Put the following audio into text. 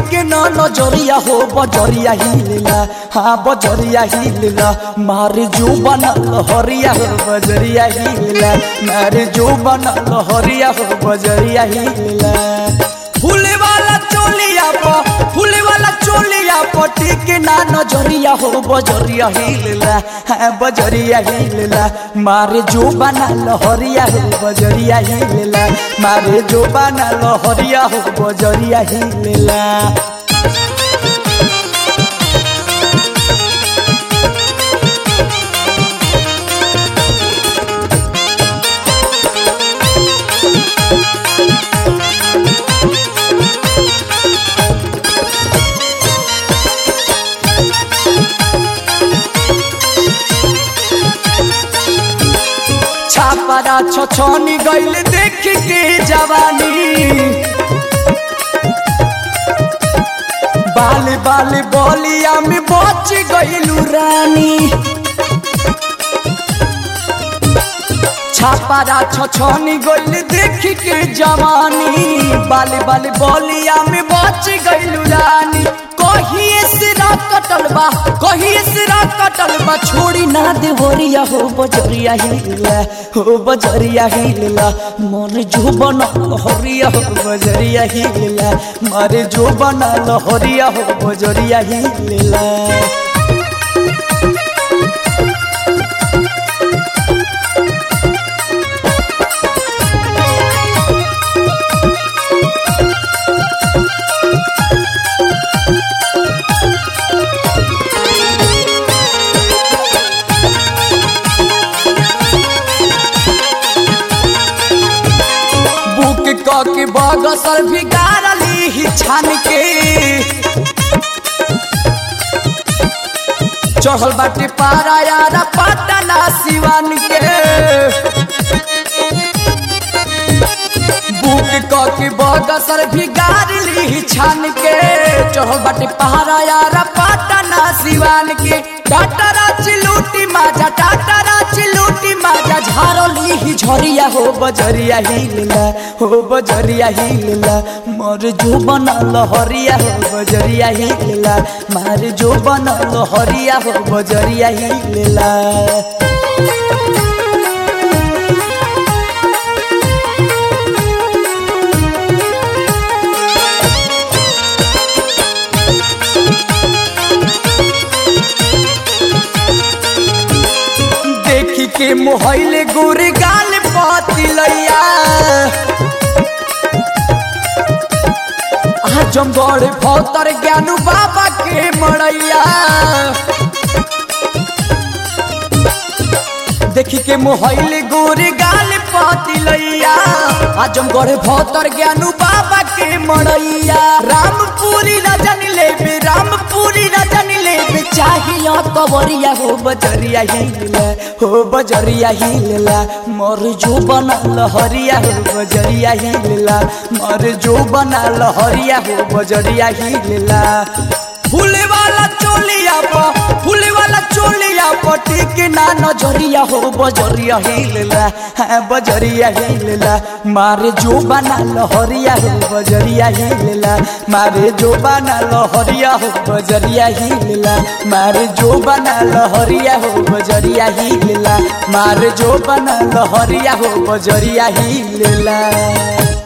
के न नजरिया हो बजरिया हिलला हाँ बजरिया हिलला मारे जो बनल हरिया हो बजरिया हिलला मारे जो बनल हरिया हो बजरिया हिलला फूले वाला चोलिया प फूले वाला चोलिया पटी के ना नजरिया हो बजरिया हिलला हाँ बजरिया हिलला मारे जो बना लहरिया हो बजरिया हिलला मारे जो बना लहरिया हो बजरिया हिलला छापरा छछनी गइल देख के जवानी बाल बाल बलिया में बच गइलू रानी छापरा छछनी गइल देख के जवानी बाल बाल बलिया में बच गइलू रानी कहिए सिरा कटल बा कहिए सिरा कटल बा छोड़ी ना दे होरिया हो बजरिया हिलला हो बजरिया हिलला मन जो बना हरिया हो बजरिया हिलला मारे जो बना हरिया हो बजरिया हिलला बुक क के बगसर भी गारली ही छान के चढ़ल बाटे पारा यारा पटना सिवान के बुक क के बगसर भी गारली ही छान के चढ़ल बाटे पहाड़ा यारा पटना सिवान के टाटरा चिलूटी माजा टाटरा चिलूटी माजा झारली ही झरिया हो बजरिया हिलला हो बजरिया हिलला मोर जो बनल हरिया हो बजरिया हिलला मार जो बनल हरिया हो बजरिया हिलला देखी के मोहले गोरे गाल पातिलैया आजमगढ़ भौतर ज्ञानू बाबा के मड़ैया देखी के मोहले गोरे गाल पातिलैया आजमगढ़ भौतर ज्ञानू बाबा के मड़ैया रामपुरी रजन लेबे रामपुरी रजन लेबे चाहिए कवरिया हो बजरिया हिलला हो बजरिया हिलला मोर जो बनल हरिया हो बजरिया हिलला मोर जो बनल हरिया हो बजरिया हिलला फूले वाला चोलिया प फूले वाला चोलिया पटी के ना नजरिया हो बजरिया हिलला हाँ बजरिया हिलला मारे जो बना लहरिया हो बजरिया हिलला मारे जो बना लहरिया हो बजरिया हिलला मारे जो बना लहरिया हो बजरिया हिलला मारे जो बना लहरिया हो बजरिया हिलला